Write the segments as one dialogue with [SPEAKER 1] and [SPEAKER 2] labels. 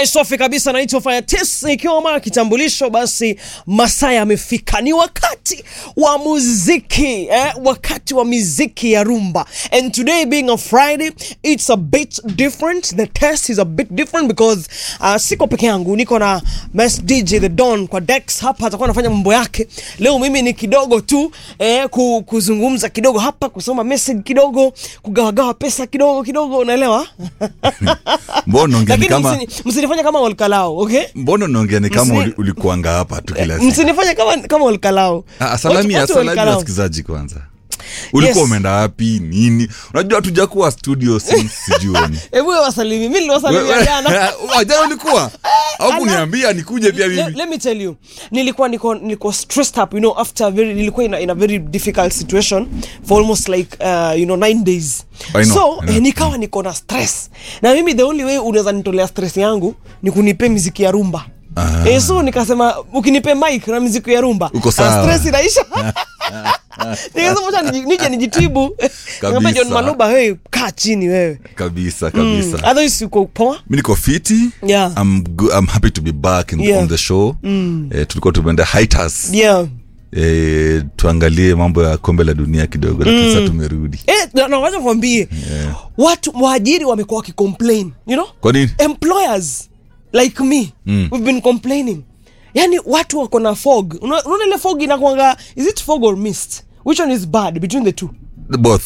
[SPEAKER 1] Alright, safi kabisa naitwa Fire Test ikiwa mara kitambulisho basi masaa yamefika ni wakati wa muziki eh, wakati wa muziki ya rumba and today being a Friday it's a bit different the test is a bit different because uh, siko peke yangu niko na Mess DJ The Don kwa Dex hapa atakuwa anafanya mambo yake leo mimi ni kidogo tu eh, ku, kuzungumza kidogo hapa kusoma message kidogo kugawagawa pesa kidogo kidogo unaelewa
[SPEAKER 2] mbona unaongea ni
[SPEAKER 1] lakini
[SPEAKER 2] kama
[SPEAKER 1] msini- msinifanye kama olkalao okay
[SPEAKER 2] mbona unaongea ni kama
[SPEAKER 1] Msini-
[SPEAKER 2] uli- ulikuanga hapa tu kila siku
[SPEAKER 1] msinifanye kama kama olkalao
[SPEAKER 2] Ah, salami
[SPEAKER 1] Watu- watu
[SPEAKER 2] salami
[SPEAKER 1] olkalao.
[SPEAKER 2] wasikilizaji kwanza ulikuwa
[SPEAKER 1] Yes.
[SPEAKER 2] umeenda wapi nini unajua hatujakuwa studio since sijuoni
[SPEAKER 1] hebu wewe wasalimi mimi niliwasalimia jana
[SPEAKER 2] jana ulikuwa au kuniambia nikuje pia
[SPEAKER 1] Le-
[SPEAKER 2] mimi
[SPEAKER 1] let me tell you nilikuwa niko niko stressed up you know after a very nilikuwa in a, in a very difficult situation for almost like uh, you know nine days
[SPEAKER 2] I know,
[SPEAKER 1] so
[SPEAKER 2] I know.
[SPEAKER 1] eh, nikawa niko na stress na mimi the only way unaweza nitolea stress yangu ni kunipe miziki ya rumba
[SPEAKER 2] Ah.
[SPEAKER 1] Eh, so nikasema ukinipe mic na miziki ya rumba
[SPEAKER 2] Uko
[SPEAKER 1] ah,
[SPEAKER 2] sawa.
[SPEAKER 1] stress inaisha nikasema acha niji- nije nijitibu Nikamwambia John
[SPEAKER 2] Kabisa.
[SPEAKER 1] Maluba hey kaa chini wewe
[SPEAKER 2] kabisa kabisa
[SPEAKER 1] otherwise uko poa
[SPEAKER 2] mi niko fiti
[SPEAKER 1] Yeah.
[SPEAKER 2] I'm, go- I'm happy to be back in,
[SPEAKER 1] Yeah.
[SPEAKER 2] on the show eh, tulikuwa tumeenda hiatus
[SPEAKER 1] yeah
[SPEAKER 2] eh, tuangalie mambo ya kombe la dunia kidogo lakini sasa tumerudi
[SPEAKER 1] Eh, na- na wacha kwambie watu waajiri wamekuwa wakicomplain you know
[SPEAKER 2] kwa nini
[SPEAKER 1] employers like me
[SPEAKER 2] Mm.
[SPEAKER 1] we've been complaining yani watu wako na fog Una- unaona ile fog inakwanga is it fog or mist which one is bad between the two
[SPEAKER 2] both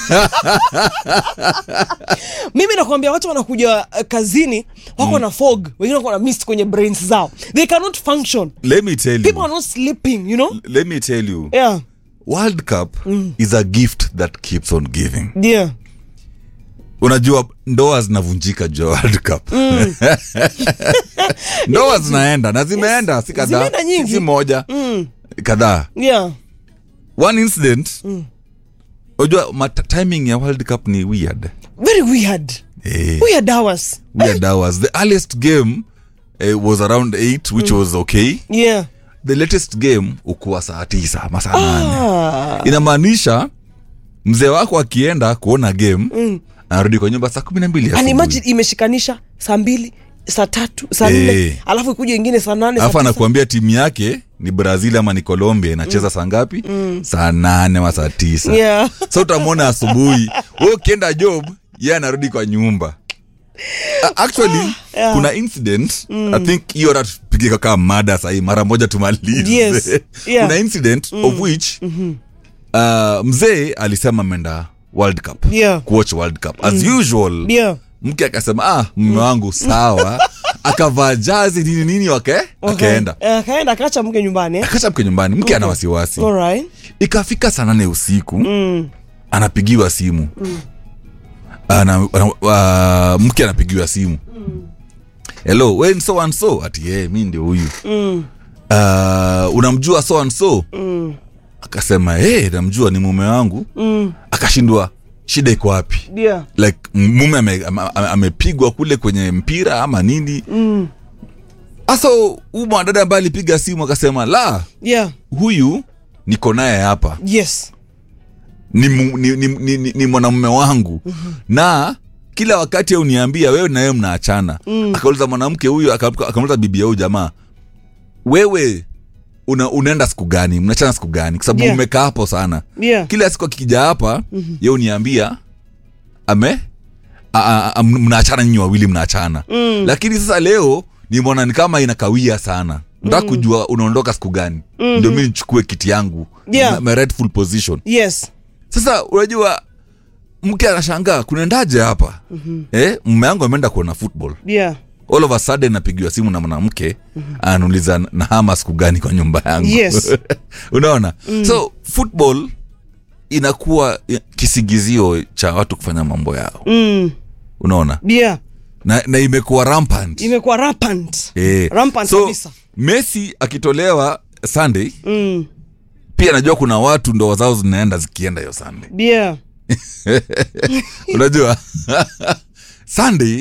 [SPEAKER 1] mimi nakwambia watu wanakuja uh, kazini wako na fog wengine wako na mist kwenye brains zao they cannot function
[SPEAKER 2] let me tell
[SPEAKER 1] people
[SPEAKER 2] you
[SPEAKER 1] are not sleeping you know
[SPEAKER 2] let me tell you
[SPEAKER 1] yeah
[SPEAKER 2] world cup is a gift that keeps on giving
[SPEAKER 1] yeah
[SPEAKER 2] unajua ndoa zinavunjika juu ya world cup ndoa zinaenda na zimeenda si kadhaa
[SPEAKER 1] Zimeenda nyingi.
[SPEAKER 2] si moja kadhaa
[SPEAKER 1] yeah
[SPEAKER 2] one incident unajua mat- timing ya world cup ni weird
[SPEAKER 1] very weird
[SPEAKER 2] eh,
[SPEAKER 1] weird hours
[SPEAKER 2] weird hours the earliest game eh, was around 8 which was okay
[SPEAKER 1] yeah
[SPEAKER 2] the latest game ukuwa saa tisa masaa nane
[SPEAKER 1] ah.
[SPEAKER 2] inamaanisha mzee wako akienda kuona game anarudi kwa nyumba saa kumi na mbili
[SPEAKER 1] and
[SPEAKER 2] asubuhi.
[SPEAKER 1] imagine imeshikanisha saa mbili saa tatu saa
[SPEAKER 2] Eh.
[SPEAKER 1] nne alafu ikuja ingine saa nane saa
[SPEAKER 2] alafu
[SPEAKER 1] tisa.
[SPEAKER 2] anakuambia timu yake ni brazil ama ni colombia inacheza saa ngapi saa nane ama saa tisa
[SPEAKER 1] Yeah.
[SPEAKER 2] so utamwona asubuhi we ukienda job ye anarudi kwa nyumba A- actually
[SPEAKER 1] Yeah.
[SPEAKER 2] kuna incident i think hiyo hata tupige kama mada sahii mara moja tumalize
[SPEAKER 1] Yes. Yeah.
[SPEAKER 2] kuna incident of which uh, mzee alisema ameenda world cup
[SPEAKER 1] Yeah.
[SPEAKER 2] kuwatch world cup as usual
[SPEAKER 1] yeah
[SPEAKER 2] mke akasema ah mme wangu sawa akavaa jazi nini nini wake akaenda
[SPEAKER 1] Eh, akaenda akaacha mke nyumbani eh?
[SPEAKER 2] akacha mke nyumbani mke ana wasiwasi
[SPEAKER 1] Alright.
[SPEAKER 2] ikafika saa nane usiku anapigiwa simu ana, ana, uh, mke anapigiwa simu hello we ni so and so ati yeye mi ndio huyu uh, unamjua so and so akasema hey, namjua ni mume wangu akashindwa shida iko wapi
[SPEAKER 1] yeah
[SPEAKER 2] like mume amepigwa ame, ame amepigwa kule kwenye mpira ama nini hasa huu mwanadada ambaye alipiga simu akasema la
[SPEAKER 1] yeah
[SPEAKER 2] huyu niko naye hapa
[SPEAKER 1] yes
[SPEAKER 2] ni, mu- ni, ni, ni, ni, ni mwanamume wangu na kila wakati uniambia wewe na wewe mnaachana akauliza mwanamke huyu aka- akamuliza bibi ya huyu jamaa wewe una, unaenda siku gani mnaachana siku gani kwa sababu
[SPEAKER 1] Yeah.
[SPEAKER 2] umekaa hapo sana
[SPEAKER 1] yeah
[SPEAKER 2] kila siku akikija hapa mm-hmm. ye uniambia ame a- a- a- mnaachana nyinyi wawili mnaachana mm. lakini sasa leo nimeona ni kama inakawia sana nataka kujua unaondoka siku gani mm-hmm. ndio mi nichukue kiti yangu
[SPEAKER 1] Yeah.
[SPEAKER 2] my, my rightful position
[SPEAKER 1] yes
[SPEAKER 2] sasa unajua mke anashangaa kunaendaje hapa mm-hmm. eh, mume yangu ameenda kuona football
[SPEAKER 1] yeah
[SPEAKER 2] all of a sudden napigiwa simu na mwanamke mm-hmm. anauliza nahama siku gani kwa nyumba yangu
[SPEAKER 1] Yes.
[SPEAKER 2] unaona mm. so football inakuwa kisigizio cha watu kufanya mambo yao
[SPEAKER 1] mm.
[SPEAKER 2] unaona
[SPEAKER 1] yeah
[SPEAKER 2] na, na imekuwa rampant
[SPEAKER 1] imekuwa rampant
[SPEAKER 2] eh.
[SPEAKER 1] rampant
[SPEAKER 2] so
[SPEAKER 1] kabisa
[SPEAKER 2] messi akitolewa sunday
[SPEAKER 1] mm.
[SPEAKER 2] pia najua kuna watu ndoa zao zinaenda zikienda hiyo sunday
[SPEAKER 1] yeah
[SPEAKER 2] unajua sunday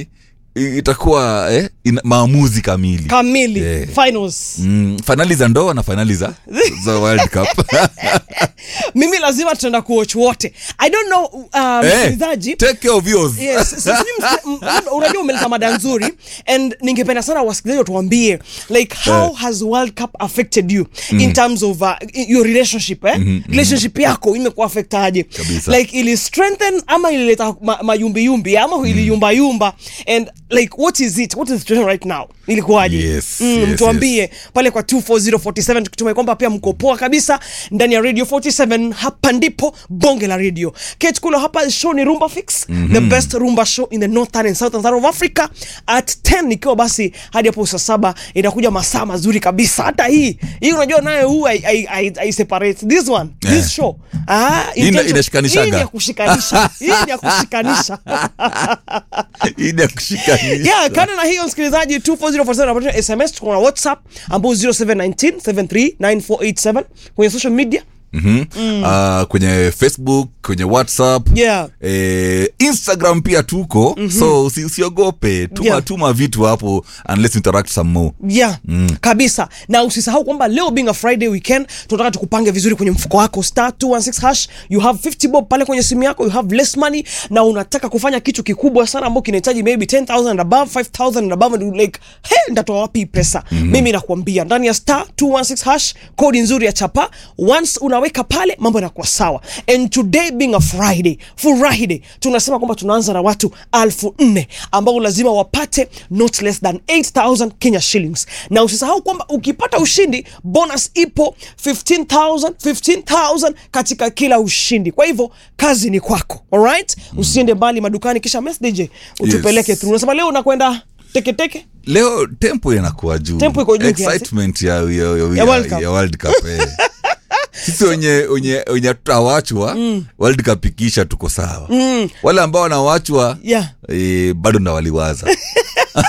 [SPEAKER 2] i- itakuwa eh, ina, maamuzi kamili
[SPEAKER 1] kamili
[SPEAKER 2] Yeah.
[SPEAKER 1] finals
[SPEAKER 2] mm, fainali za ndoa na fainali za, za world cup
[SPEAKER 1] mimi lazima tutaenda kuwatch wote i don't know uh,
[SPEAKER 2] Eh,
[SPEAKER 1] msikilizaji
[SPEAKER 2] take care of yours.
[SPEAKER 1] Yes, sijui msi- m- m- unajua umeleta mada nzuri and ningependa sana wasikilizaji watuambie like how
[SPEAKER 2] Eh.
[SPEAKER 1] has world cup affected you in terms of uh, your relationship eh? relationship yako imekuwa affectaje
[SPEAKER 2] Kabisa.
[SPEAKER 1] like ili strengthen ama ilileta ma, mayumbiyumbi ama iliyumbayumba and like what is it what is the situation right now ilikuwaje
[SPEAKER 2] Yes,
[SPEAKER 1] mm,
[SPEAKER 2] yes,
[SPEAKER 1] mtuambie pale kwa 24047 tukitumai kwamba pia mko poa kabisa ndani ya radio 47 hapa ndipo bonge la radio Kate Kulo hapa show ni rumba fix the best rumba show in the northern and southern side of africa at 10 ikiwa basi hadi hapo saa saba inakuja masaa mazuri kabisa hata hii hii unajua nayo huu I, I, I, I separate this one this
[SPEAKER 2] Eh.
[SPEAKER 1] show ah,
[SPEAKER 2] Hii ina-
[SPEAKER 1] intention-
[SPEAKER 2] inashikanishaga.
[SPEAKER 1] hii ni ya kushikanisha hii ni ya kushikanisha
[SPEAKER 2] Ili ya kushikanisha.
[SPEAKER 1] yeah, kando na hiyo msikilizaji 24047 unapata sms tuko na whatsapp ambao 0719739487 kwenye social media
[SPEAKER 2] Mhm. Ah, kwenye facebook kwenye whatsapp
[SPEAKER 1] yeah
[SPEAKER 2] eh, instagram pia tuko so usi- usiogope tuma,
[SPEAKER 1] Yeah.
[SPEAKER 2] tuma vitu hapo unless interact some more
[SPEAKER 1] yeah mm. kabisa na usisahau kwamba leo being a friday weekend tunataka tukupange vizuri kwenye mfuko wako star 216 hash you have 50 bob pale kwenye simu yako you have less money na unataka kufanya kitu kikubwa sana ambao kinahitaji maybe 10000 and above 5000 and above and you're like he ndatoa wapi hii pesa mm-hmm. mimi nakuambia ndani ya star 216 hash kodi nzuri ya chapa once unaweka pale mambo yanakuwa sawa and today being a friday friday tunasema kwamba tunaanza na watu alfu nne ambao lazima wapate not less than 8000 kenya shillings na usisahau kwamba ukipata ushindi bonus ipo 15000 15000 katika kila ushindi kwa hivyo kazi ni kwako alright usiende mbali madukani kisha message utupeleke
[SPEAKER 2] Yes.
[SPEAKER 1] through unasema leo unakwenda teketeke
[SPEAKER 2] leo tempo inakuwa juu
[SPEAKER 1] Tempo iko juu kiasi.
[SPEAKER 2] excitement ya, ya, ya,
[SPEAKER 1] Ya World Cup.
[SPEAKER 2] ya World Cup eh. sisi wenye wenye wenye tutawachwa World Cup ikisha tuko sawa wale ambao wanawachwa
[SPEAKER 1] Yeah.
[SPEAKER 2] eh, bado na waliwaza